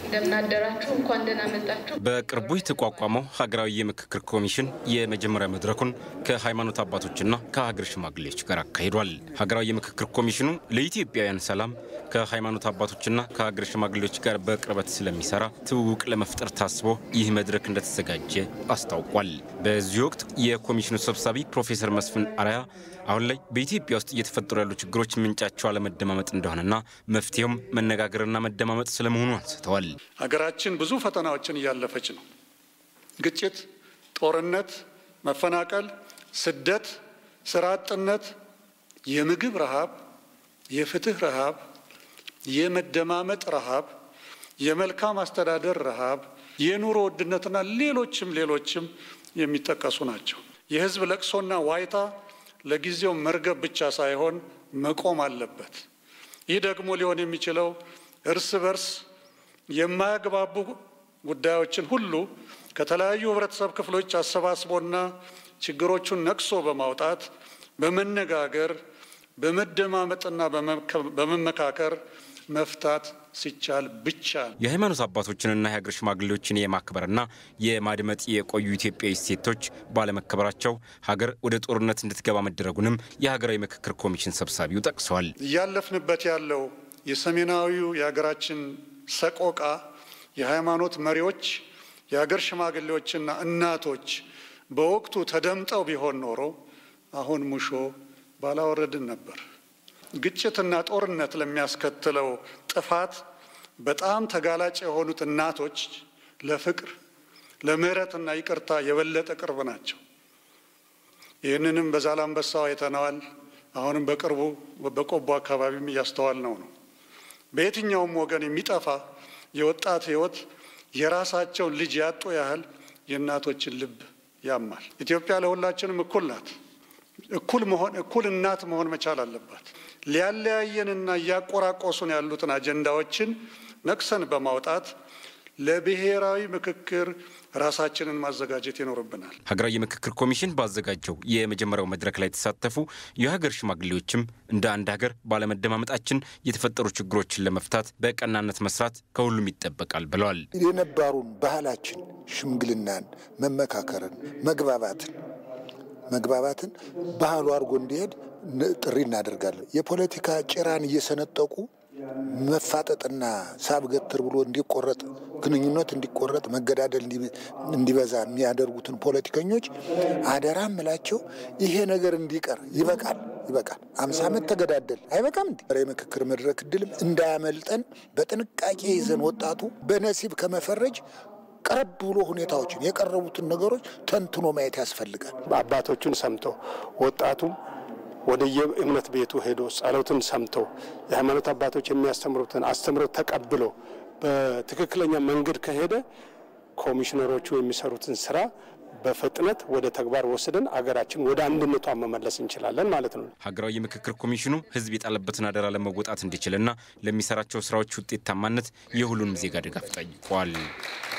እንደምናደራችሁ እንኳን ደህና መጣችሁ። በቅርቡ የተቋቋመው ሀገራዊ የምክክር ኮሚሽን የመጀመሪያ መድረኩን ከሃይማኖት አባቶችና ከሀገር ሽማግሌዎች ጋር አካሂዷል። ሀገራዊ የምክክር ኮሚሽኑ ለኢትዮጵያውያን ሰላም ከሃይማኖት አባቶችና ከሀገር ሽማግሌዎች ጋር በቅርበት ስለሚሰራ ትውውቅ ለመፍጠር ታስቦ ይህ መድረክ እንደተዘጋጀ አስታውቋል። በዚህ ወቅት የኮሚሽኑ ሰብሳቢ ፕሮፌሰር መስፍን አርአያ አሁን ላይ በኢትዮጵያ ውስጥ እየተፈጠሩ ያሉ ችግሮች ምንጫቸው አለመደማመጥ እንደሆነና መፍትሄውም መነጋገርና መደማመጥ ስለመሆኑ አንስተዋል። ሀገራችን ብዙ ፈተናዎችን እያለፈች ነው። ግጭት፣ ጦርነት፣ መፈናቀል፣ ስደት፣ ስራ አጥነት፣ የምግብ ረሃብ፣ የፍትህ ረሃብ፣ የመደማመጥ ረሃብ፣ የመልካም አስተዳደር ረሃብ፣ የኑሮ ውድነትና ሌሎችም ሌሎችም የሚጠቀሱ ናቸው። የህዝብ ለቅሶና ዋይታ ለጊዜው መርገብ ብቻ ሳይሆን መቆም አለበት። ይህ ደግሞ ሊሆን የሚችለው እርስ በርስ የማያግባቡ ጉዳዮችን ሁሉ ከተለያዩ ህብረተሰብ ክፍሎች አሰባስቦና ችግሮቹን ነቅሶ በማውጣት በመነጋገር በመደማመጥና በመመካከር መፍታት ሲቻል ብቻ ነው። የሃይማኖት አባቶችንና የሀገር ሽማግሌዎችን የማክበርና የማድመጥ የቆዩ ኢትዮጵያዊ እሴቶች ባለመከበራቸው ሀገር ወደ ጦርነት እንድትገባ መደረጉንም የሀገራዊ ምክክር ኮሚሽን ሰብሳቢው ጠቅሰዋል። እያለፍንበት ያለው የሰሜናዊው የሀገራችን ሰቆቃ የሃይማኖት መሪዎች፣ የሀገር ሽማግሌዎችና እናቶች በወቅቱ ተደምጠው ቢሆን ኖሮ አሁን ሙሾ ባላወረድን ነበር። ግጭትና ጦርነት ለሚያስከትለው ጥፋት በጣም ተጋላጭ የሆኑት እናቶች ለፍቅር ለምህረትና ይቅርታ የበለጠ ቅርብ ናቸው። ይህንንም በዛላምበሳው አይተነዋል። አሁንም በቅርቡ በቆቦ አካባቢም እያስተዋል ነው ነው በየትኛውም ወገን የሚጠፋ የወጣት ሕይወት የራሳቸውን ልጅ ያጡ ያህል የእናቶችን ልብ ያማል። ኢትዮጵያ ለሁላችንም እኩል ናት። እኩል መሆን እኩል እናት መሆን መቻል አለባት። ሊያለያየንና እያቆራቆሱን ያሉትን አጀንዳዎችን ነቅሰን በማውጣት ለብሔራዊ ምክክር ራሳችንን ማዘጋጀት ይኖርብናል። ሀገራዊ የምክክር ኮሚሽን ባዘጋጀው የመጀመሪያው መድረክ ላይ የተሳተፉ የሀገር ሽማግሌዎችም እንደ አንድ ሀገር ባለመደማመጣችን የተፈጠሩ ችግሮችን ለመፍታት በቀናነት መስራት ከሁሉም ይጠበቃል ብለዋል። የነባሩን ባህላችን ሽምግልናን፣ መመካከርን፣ መግባባትን መግባባትን ባህሉ አድርጎ እንዲሄድ ጥሪ እናደርጋለን። የፖለቲካ ጭራን እየሰነጠቁ መፋጠጥና ሳብ ገትር ብሎ እንዲቆረጥ ግንኙነት እንዲቆረጥ መገዳደል እንዲበዛ የሚያደርጉትን ፖለቲከኞች አደራ ምላቸው ይሄ ነገር እንዲቀር ይበቃል፣ ይበቃል። አምሳ ዓመት ተገዳደል አይበቃም። እንዲ የምክክር መድረክ እድልም እንዳያመልጠን በጥንቃቄ ይዘን ወጣቱ በነሲብ ከመፈረጅ ቀረብ ብሎ ሁኔታዎችን የቀረቡትን ነገሮች ተንትኖ ማየት ያስፈልጋል። አባቶቹን ሰምቶ ወጣቱም ወደ የእምነት ቤቱ ሄዶ ጸሎትን ሰምቶ የሃይማኖት አባቶች የሚያስተምሩትን አስተምሮት ተቀብሎ በትክክለኛ መንገድ ከሄደ ኮሚሽነሮቹ የሚሰሩትን ስራ በፍጥነት ወደ ተግባር ወስደን አገራችን ወደ አንድነቷ መመለስ እንችላለን ማለት ነው። ሀገራዊ የምክክር ኮሚሽኑ ሕዝብ የጣለበትን አደራ ለመወጣት እንዲችልና ለሚሰራቸው ስራዎች ውጤታማነት የሁሉንም ዜጋ ድጋፍ ጠይቋል።